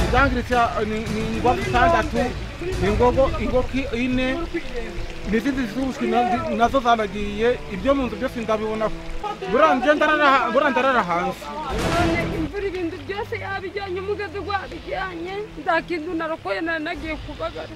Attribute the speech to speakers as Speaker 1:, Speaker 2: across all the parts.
Speaker 1: icyangirika ni ingoko itandatu ingogo ingoki ine n'izindi z'ubushwi nazo zanagiye ibyo mu nzu byose ndabibona buriya ngenda arara- buriya ndarara hanze
Speaker 2: none imvura ibintu byose yabijyanye umugozi wabijyanye nta kintu narokoye nari nagiye kubagara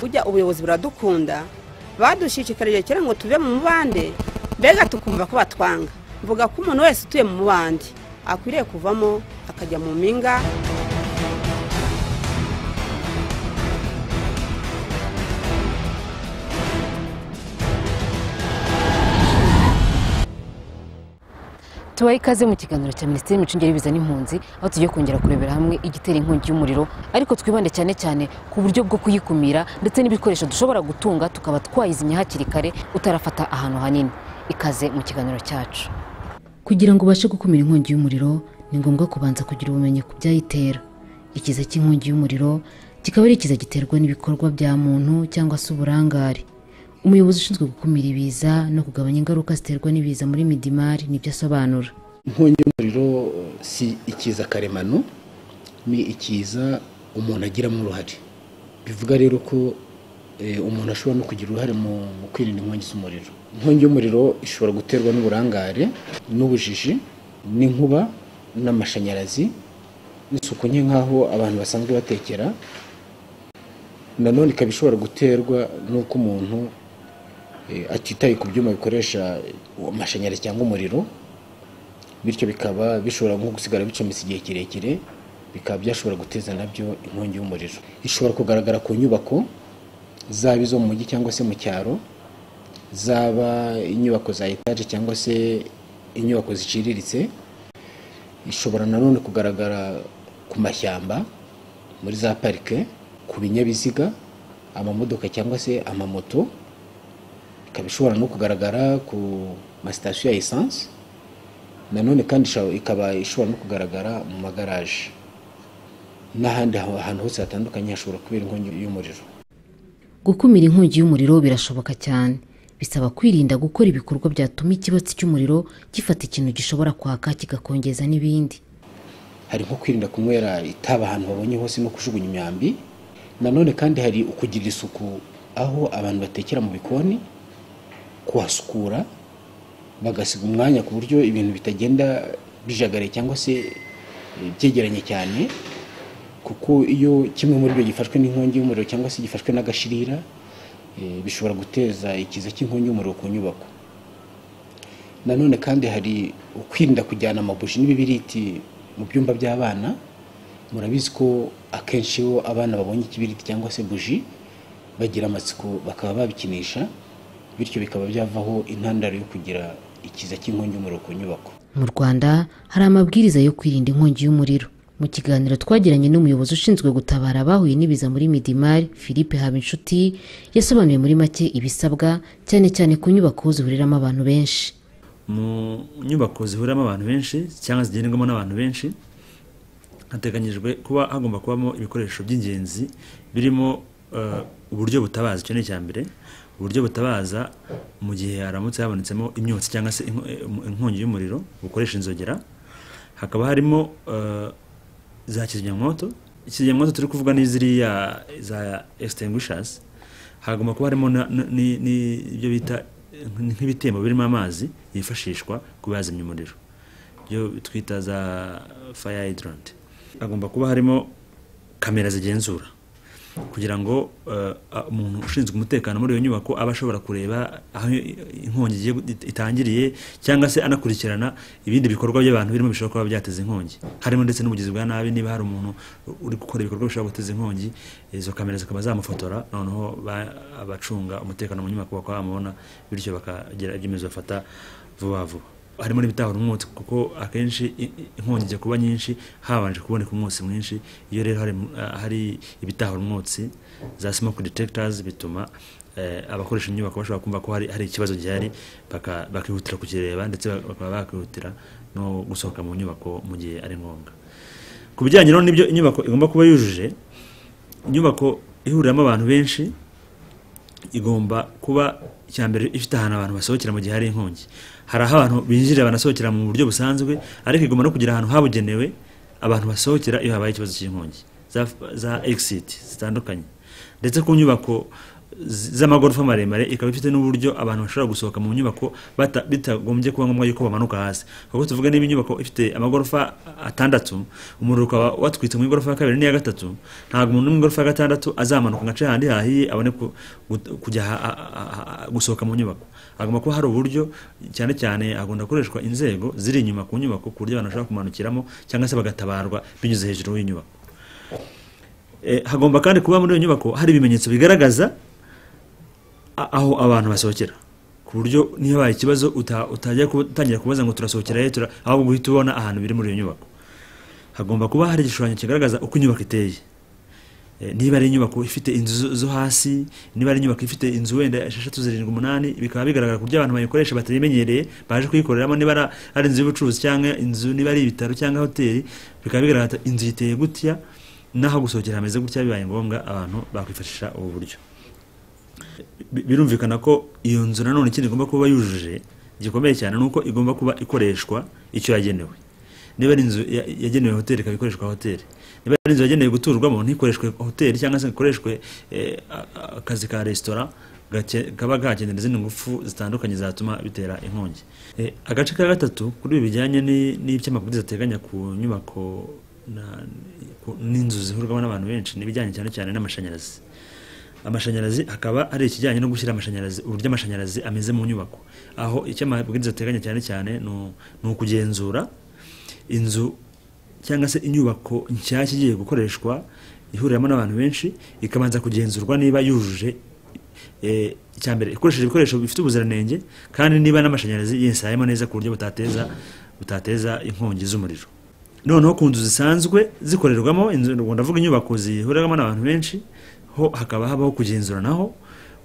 Speaker 3: burya ubuyobozi buradukunda badushishikarije kera ngo tuve mu mubande mbega tukumva ko batwanga mvuga ko umuntu wese utuye mu mubande akwiriye kuvamo akajya mu mpinga
Speaker 4: tubaye ikaze mu kiganiro cya minisiteri y'imicungire y'ibiza n'impunzi aho tugiye kongera kurebera hamwe igitera inkongi y'umuriro ariko twibande cyane cyane ku buryo bwo kuyikumira ndetse n'ibikoresho dushobora gutunga tukaba twayizimya hakiri kare utarafata ahantu hanini ikaze mu kiganiro cyacu kugira ngo ubashe gukumira inkongi y'umuriro ni ngombwa kubanza kugira ubumenyi ku byayitera ikiza cy'inkongi y'umuriro kikaba ari ikiza giterwa n'ibikorwa bya muntu cyangwa se uburangare umuyobozi ushinzwe gukumira ibiza no kugabanya ingaruka ziterwa n'ibiza muri midimari nibyo asobanura
Speaker 5: inkongi y'umuriro si ikiza karemano ni ikiza umuntu agiramo uruhare bivuga rero ko eh, umuntu ashobora no kugira uruhare mu mu kwirinda inkongi z'umuriro inkongi y'umuriro ishobora guterwa n'uburangare n'ubujiji n'inkuba n'amashanyarazi n'isuku nke nk'aho abantu basanzwe batekera nanone ikaba ishobora guterwa n'uko umuntu eh, atitaye ku byuma bikoresha amashanyarazi cyangwa umuriro bityo bikaba bishobora nko gusigara bicometse igihe kirekire bikaba byashobora guteza nabyo inkongi y'umuriro ishobora kugaragara ku nyubako zaba izo mu mujyi cyangwa se mu cyaro zaba inyubako za etaje cyangwa se inyubako ziciriritse ishobora nanone kugaragara ku mashyamba muri za parike ku binyabiziga amamodoka cyangwa se amamoto ikaba ishobora no kugaragara ku masitasiyo ya esanse nanone kandi isha- ikaba ishobora no kugaragara mu magaraje n'ahandi ha- ahantu hose hatandukanye hashobora kubera inkongi y'umuriro
Speaker 4: gukumira inkongi y'umuriro birashoboka cyane bisaba kwirinda gukora ibikorwa byatuma ikibatsi cy'umuriro gifata ikintu gishobora kwaka kigakongeza n'ibindi
Speaker 5: hari nko kwirinda kunywera itabi ahantu babonye hose no kujugunya imyambi nanone kandi hari ukugirira isuku aho abantu batekera mu bikoni kuhasukura bagasiga umwanya ku buryo ibintu bitagenda bijagaraye cyangwa se eh, byegeranye cyane kuko iyo kimwe muri byo gifashwe n'inkongi y'umuriro cyangwa se gifashwe n'agashirira eh, bishobora guteza ikiza cy'inkongi y'umuriro ku nyubako nanone kandi hari ukwirinda kujyana amabuji n'ibibiriti mu byumba by'abana murabizi ko akenshi iyo abana babonye ikibiriti cyangwa se buji bagira amatsiko bakaba babikinisha bityo bikaba byavaho intandaro yo kugira ikiza cy'inkongi y'umuriro ku nyubako
Speaker 4: mu rwanda hari amabwiriza yo kwirinda inkongi y'umuriro mu kiganiro twagiranye n'umuyobozi ushinzwe gutabara abahuye n'ibiza muri midimari philippe habinshuti yasobanuye muri make ibisabwa cyane cyane ku nyubako zihuriramo abantu benshi
Speaker 6: mu nyubako zihuriramo abantu benshi cyangwa zigenderwamo n'abantu benshi hateganyijwe kuba hagomba kubamo ibikoresho by'ingenzi birimo eh, uburyo butabaza icyo ni icya mbere uburyo butabaza mu gihe haramutse habonetsemo imyotsi cyangwa se inko- eh, inkongi y'umuriro bukoresha inzogera hakaba harimo eh, za kizimyamwoto kizimyamwoto turi kuvuga ni ziriya za extinguishers hagomba kuba harimo na- na- ni- ni- ibyo bita eh, nk'ibitembo birimo amazi yifashishwa kuba yazimya umuriro ibyo twita za fire hydrant hagomba kuba harimo kamera zigenzura kugira ngo eh, a- umuntu ushinzwe umutekano muri iyo nyubako aba ashobora kureba aho inkongi igiye gu- itangiriye cyangwa se anakurikirana ibindi bikorwa by'abantu birimo bishobora kuba byateza inkongi harimo ndetse n'ubugizi bwa nabi niba hari umuntu uri gukora ibikorwa bishobora guteza inkongi izo kamera zikaba zamufotora noneho ba- abacunga umutekano mu nyubako bakaba bamubona bityo bakagira ibyemezo bafata vuba vuba harimo n'ibitahura umwotsi kuko akenshi i- i- inkongi ijya kuba nyinshi habanje kuboneka umwotsi mwinshi iyo rero hari, ah, hari ibitahura umwotsi za smoke detectors bituma eh, abakoresha inyubako bashobora kumva ko hari, hari ikibazo gihari baka- bakihutira kukireba ndetse bak- bakaba bakihutira no gusohoka mu nyubako mu gihe ari ngombwa ku bijyanye rero n'ibyo inyubako igomba kuba yujuje inyubako ihuriramo abantu benshi igomba kuba icya mbere ifite ahantu abantu basohokera mu gihe hari inkongi hari aho abantu binjirira banasohokera mu buryo busanzwe ariko igomba no kugira ahantu habugenewe abantu basohokera iyo habaye ikibazo cy'inkongi za- za egisiti zitandukanye ndetse ku nyubako z- z'amagorofa maremare ikaba ifite n'uburyo abantu bashobora gusohoka mu nyubako bata- bitagombye kuba ngombwa yuko bamanuka hasi kuko tuvuga niba inyubako ifite amagorofa atandatu umuriro ukaba watwitse mu igorofa ya kabiri n'iya gatatu ntabwo umuntu mu igorofa ya gatandatu azamanuka agace handi hahiye abone ku- gu- kujya ha- ha- ha- ha- gusohoka mu nyubako hagomba kuba hari uburyo cyane cyane hagomba gukoreshwa inzego ziri inyuma ku nyubako ku buryo abantu bashobora kumanukiramo cyangwa se bagatabarwa binyuze hejuru y'inyubako Eh, hagomba kandi kuba muri iyo nyubako hari ibimenyetso bigaragaza a- aho abantu basohokera ku buryo niba habaye ikibazo uta- utajya kuba- utangira kubaza ngo turasohokera he tura ahubwo guhita ubona ahantu biri muri iyo nyubako hagomba kuba hari igishushanyo kigaragaza uko inyubako iteye Eh, niba ari inyubako ifite inzu zo- zo hasi niba ari inyubako ifite inzu wenda esheshatu zirindwi umunani bikaba bigaragara ku buryo abantu bayikoresha batayimenyereye baje kuyikoreramo niba ari- ari inzu y'ubucuruzi cyangwa inzu niba ari ibitaro cyangwa hoteli bikaba bigaragara ati, inzu iteye gutya n'aho gusohokera hameze gutya bibaye ngombwa abantu bakwifashisha ubu buryo Bi- birumvikana ko iyo nzu nanone ikindi igomba kuba yujuje gikomeye cyane ni uko igomba kuba ikoreshwa icyo yagenewe niba ari inzu ya- yagenewe hoteli ikaba ikoreshwa hoteli niba ari inzu yagenewe guturwamo ntikoreshwe hoteli cyangwa se ikoreshwe eh, a- a- akazi ka resitora gake- kaba kakenera izindi ngufu zitandukanye zatuma bitera inkongi Eh, agace ka gatatu kuri ibi bijyanye ni- n'iby'amabwiriza ateganya ku nyubako na- ku- n'inzu zihurwamo n'abantu benshi n'ibijyanye cyane cyane n'amashanyarazi amashanyarazi akaba ari ikijyanye no gushyira amashanyarazi uburyo amashanyarazi ameze mu nyubako aho icyo amabwiriza ateganya cyane cyane ni u- ni ukugenzura inzu cyangwa se inyubako nshyashya igiye gukoreshwa ihuriramo n'abantu benshi ikabanza kugenzurwa niba yujuje eh, icya mbere ikoresheje ibikoresho bifite ubuziranenge kandi niba n'amashanyarazi yesayemo neza ku buryo butateza butateza inkongi z'umuriro noneho ku nzu zisanzwe zikorerwamo inzu ubwo ndavuga inyubako zihuriramo n'abantu benshi ho hakaba habaho kugenzura naho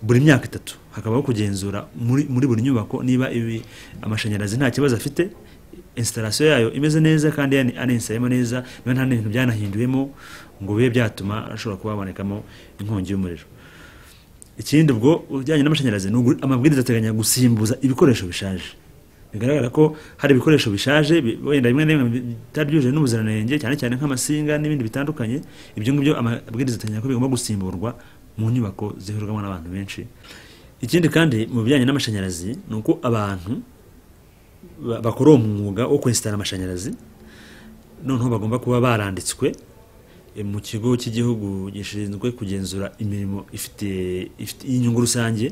Speaker 6: buri myaka itatu hakabaho kugenzura muri, muri buri nyubako niba ibi amashanyarazi nta kibazo afite instalation yayo imeze neza kandi yani aninsayemo neza niba nta bintu byanahinduwemo ngo bibe byatuma ashobora kuba habonekamo inkongi y'umuriro ikindi ubwo ujyanye n'amashanyarazi ni ugu- amabwiriza ateganya gusimbuza ibikoresho bishaje bigaragara ko hari ibikoresho bishaje bi- wenda bimwe na bimwe bi- bitari byujuje n'ubuziranenge cyane cyane nk'amasinga n'ibindi bitandukanye ibyo ngibyo amabwiriza ateganya ko bigomba gusimburwa mu nyubako zihurirwamo n'abantu benshi ikindi kandi mu bijyanye n'amashanyarazi ni uko abantu ba- bakora uwo mwuga wo kwesitara amashanyarazi noneho bagomba kuba baranditswe eh, mu kigo cy'igihugu gishinzwe kugenzura imirimo ifitiye- ifiti- y'inyungu rusange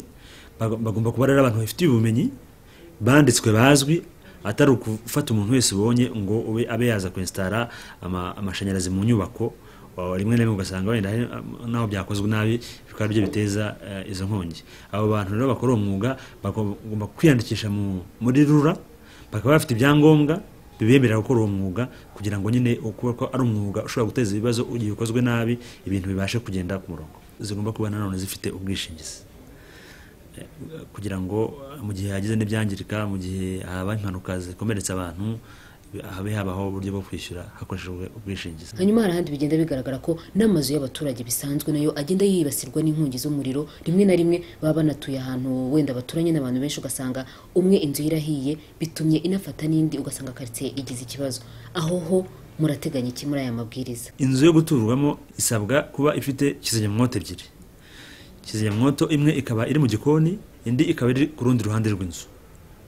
Speaker 6: Bago- bagomba kuba ari abantu bafitiye ubumenyi banditswe bazwi atari ukufata umuntu wese ubonye ngo ube abe yaza kwensitara ama- amashanyarazi mu nyubako wa- rimwe na rimwe ugasanga wenda hari, um, naho byakozwe nabi bikaba aribyo biteza eh, izo nkongi abo bantu rero bakora uwo mwuga bagomba kwiyandikisha mu- muri rura bakaba bafite ibyangombwa bibemerera gukora uwo mwuga kugira ngo nyine kuba ko ari umwuga ushobora guteza ibibazo igihe ukozwe nabi ibintu bibashe kugenda ku murongo zigomba kuba nanone zifite ubwishingizi Eh, kugira ngo mu gihe hagize n'ibyangirika mu gihe haba impanuka zikomeretsa abantu habe habaho uburyo bwo kwishyura hakoreshejwe ubwishingizi
Speaker 4: hanyuma hari ahandi bigenda bigaragara ko n'amazu y'abaturage bisanzwe nayo agenda yibasirwa n'inkongi z'umuriro rimwe na rimwe baba banatuye ahantu wenda baturanye n'abantu benshi ugasanga umwe inzu ye irahiye bitumye inafata n'indi ugasanga karitsiye igize ikibazo aho ho murateganya iki muri aya mabwiriza
Speaker 6: inzu yo guturwamo isabwa kuba ifite kizimyamwoto ebyiri kizimyamwoto imwe ikaba iri mu gikoni indi ikaba iri ku rundi ruhande rw'inzu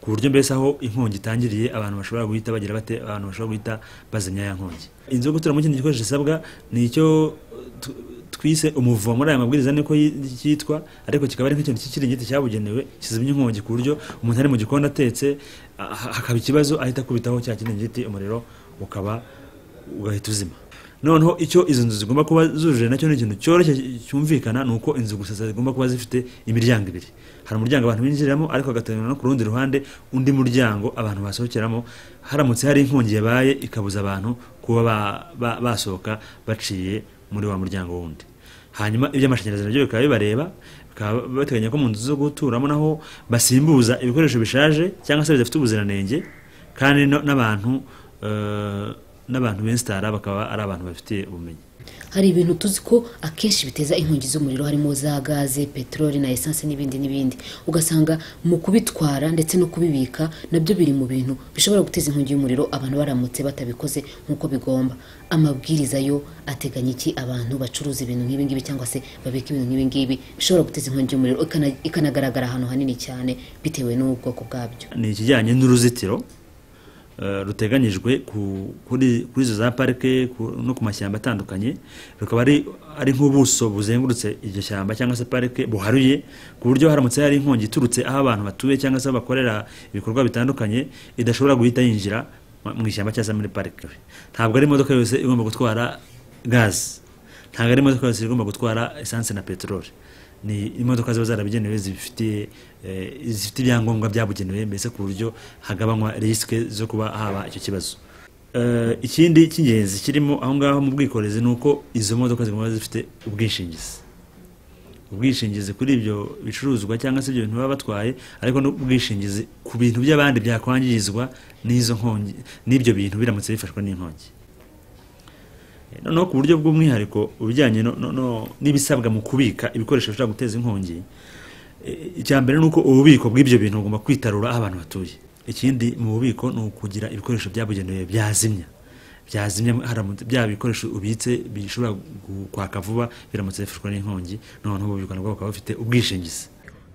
Speaker 6: ku buryo mbese aho inkongi itangiriye abantu bashobora guhita bagira bate abantu bashobora guhita bazimya ya nkongi inzu yo guturamo ikindi gikoresho gisabwa ni icyo tu- twise umuvumo muri aya mabwiriza niko yi- cyitwa ariko kikaba ari nk'ikintu cy'ikiringiti cyabugenewe kizimya inkongi ku buryo umuntu ari mu gikoni atetse ah- hakaba ikibazo ahita akubitaho cya kiringiti umuriro ukaba ugahita uzima noneho icyo izo nzu zigomba kuba zujuje nacyo ni ikintu cyoroshye cyumvikana ni uko inzu gusa zigomba kuba zifite imiryango ibiri hari umuryango abantu binjiriramo ariko hagateganywa no ku rundi ruhande undi muryango abantu basohokeramo haramutse hari inkongi yabaye ikabuza abantu kuba ba- ba- basohoka baciye muri wa muryango wundi hanyuma iby'amashanyarazi nabyo bikaba bibareba bakaba bateganya ko mu nzu zo guturamo naho basimbuza ibikoresho bishaje cyangwa se bidafite ubuziranenge kandi no- n'abantu eh, n'abantu bensitara bakaba ari abantu bafitiye ubumenyi
Speaker 4: hari ibintu tuzi ko akenshi biteza inkongi z'umuriro harimo za gaze peteroli na esanse n'ibindi n'ibindi ugasanga mu kubitwara ndetse no kubibika nabyo biri mu bintu bishobora guteza inkongi y'umuriro abantu baramutse batabikoze nk'uko bigomba amabwiriza yo ateganya iki abantu bacuruza ibintu nk'ibi ngibi cyangwa se babika ibintu nk'ibi ngibi bishobora guteza inkongi y'umuriro ikana- ikanagaragara ahantu hanini cyane bitewe n'ubwoko bwabyo
Speaker 6: ni ikijyanye n'uruzitiro eh, ruteganyijwe ku- kuri kuri izo za parike ku- no ku mashyamba atandukanye rukaba ari ari nk'ubuso buzengurutse iryo shyamba cyangwa se parike buharuye ku buryo haramutse hari inkongi iturutse aho abantu batuye cyangwa se aho bakorera ibikorwa bitandukanye idashobora guhita yinjira mu- mu ishyamba cyangwa se muri parike ntabwo ari imodoka yose igomba gutwara gazi ntabwo ari imodoka yose igomba gutwara esanse na peteroli ni imodoka ziba zarabigenewe zifitiye eh, zifite ibyangombwa byabugenewe mbese ku buryo hagabanywa risike zo kuba haba icyo kibazo Eh, ikindi cy'ingenzi kirimo aho ngaho mu bwikorezi ni uko izo modoka zigomba zifite ubwishingizi ubwishingizi kuri ibyo bicuruzwa cyangwa se ibyo bintu baba batwaye ariko n'ubwishingizi ku bintu by'abandi byakwangizwa n'izo nkongi n'ibyo bintu biramutse bifashwe n'inkongi noneho ku buryo bw'umwihariko ubijyanye no- no- no- n'ibisabwa mu kubika ibikoresho bishobora guteza inkongi e, icya mbere ni uko ububiko bw'ibyo bintu bugomba kwitarura aho abantu batuye ikindi mu bubiko ni ukugira ibikoresho byabugenewe byazimya byazimya haramutse bya bikoresho ubitse bishobora gu- kwaka vuba biramutse bifashwe n'inkongi noneho ububiko nabwo bukaba bufite ubwishingizi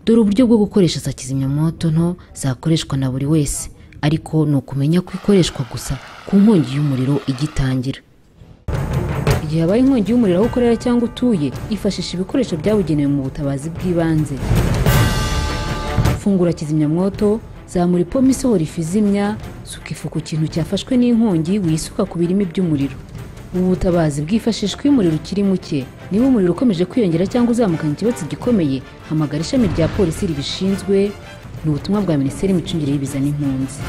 Speaker 4: dore uburyo bwo gukoresha za kizimyamoto nto zakoreshwa na buri wese ariko ni ukumenya ko ikoreshwa gusa ku nkongi y'umuriro igitangira igihe habaye inkongi y'umuriro aho ukorera cyangwa utuye ifashisha ibikoresho byabugenewe mu butabazi bw'ibanze fungura kizimyamwoto zamura ipombo isohora ifu izimya suka ifu ku kintu cyafashwe n'inkongi wisuka ku birimi by'umuriro ubu butabazi bwifashishwa iyo umuriro ukiri muke niba umuriro ukomeje kwiyongera cyangwa uzamukana ikibazo gikomeye hamagara ishami rya polisi ribishinzwe ni ubutumwa bwa minisiteri y'imicungire y'ibiza n'impunzi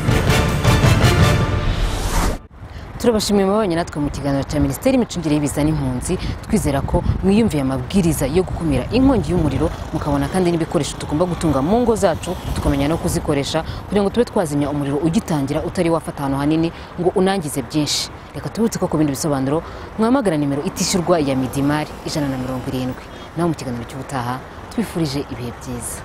Speaker 4: turabashimiye mubabanye natwe mu kiganiro cya minisiteri y'imicungire y'ibiza n'impunzi twizera ko mwiyumviye amabwiriza yo gukumira inkongi y'umuriro mukabona kandi n'ibikoresho tugomba gutunga mu ngo zacu tukamenya no kuzikoresha kugira ngo tube twazimya umuriro ugitangira utari wafata ahantu hanini ngo unangize byinshi reka tubutse ko ku bindi bisobanuro mwamagara nimero itishyurwa ya midimari ijana na mirongo irindwi naho mu kiganiro cy'ubutaha twifurije ibihe byiza